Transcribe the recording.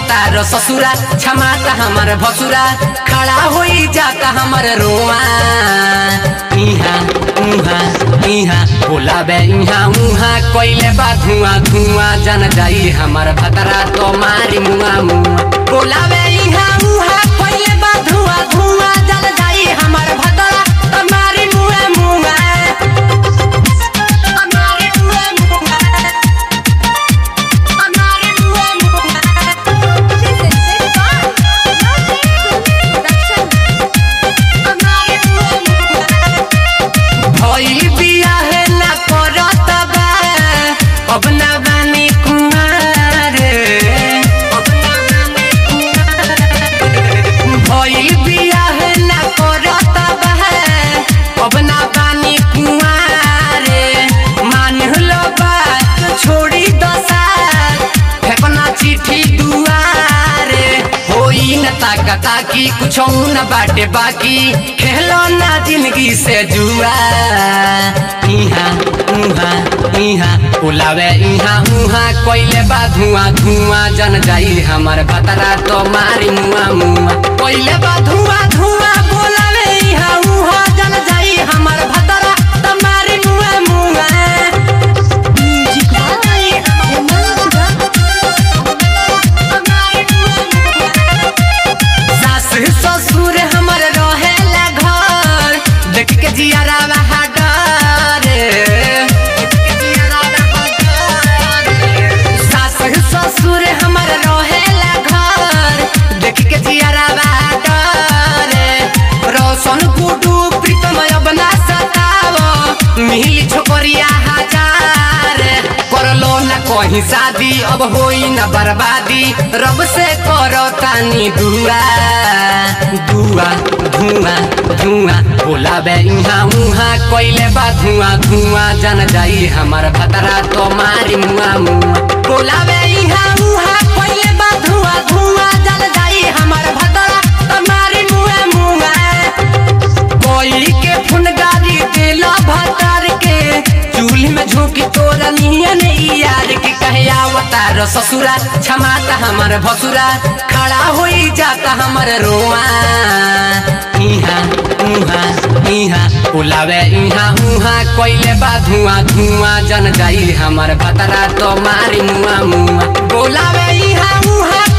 अवतार ससुरा क्षमाता हमर भसुरा खड़ा होई जाता हमर रोआ इहा उहा इहा बोलाबे इहा उहा कोइले बा धुआं धुआं जन जाई हमर भतरा तो मारी मुआ मुआ बोलाबे इहा उहा कोइले बा धुआं धुआं जन जाई हमर भतरा तो मारी मुआ मुआ मारी मुआ मुआ मारी मुआ मुआ भइल बियाह ना करत बा अब ना बानी कुमार अब ना बानी कुमार भइल बियाह ना करत बा अब ना बानी कुमार मान लो बात छोड़ी दसार फेंकना चिट्ठी दुआरे होई न ताका ताकी कुछ न बाटे बाकी खेलो ना जिंदगी से जुआ इहा उहा इहा उलावे इहा उहा कोइले बा धुआं धुआं जन जाई हमर भतरा तो मारी मुआ मुआ कोइले बा धुआं धुआं बोलावे इहा उहा जन जाई हमर भतरा तो मारी मुआ मुआ सास ससुर हमर रहेला घर देख के जियारा बहादुर सास ससुर हमर रहेला घर देख के जियारा बहादुर रोशन गुडू प्रीतम बना सताव मिली छोकरिया हजार करलो न कहीं शादी अब होई न बर्बादी रब से करो तानी दुआ दुआ धुआं धुआं बोलाबे इहा उहा कोइले बा धुआं धुआं जन जाई हमर भतरा तो मारी मुआ मुआ बोलाबे इहा उहा कोइले बा धुआं धुआं जन जाई हमर भतरा तो मारी मुआ मुआ कोई के फुनगारी दिला भतार के चूल्ही में झोंकी तोरा नियन ई यार के कहे अवतार ससुरा क्षमाता हमर भसुरा खड़ा होई जाता हमर रोआ इहा उहा इहा उलावे इहा उहा कोइले बा धुआं धुआं जन जाई हमर भतरा तो मारी मुआ मुआ बोलावे इहा उहा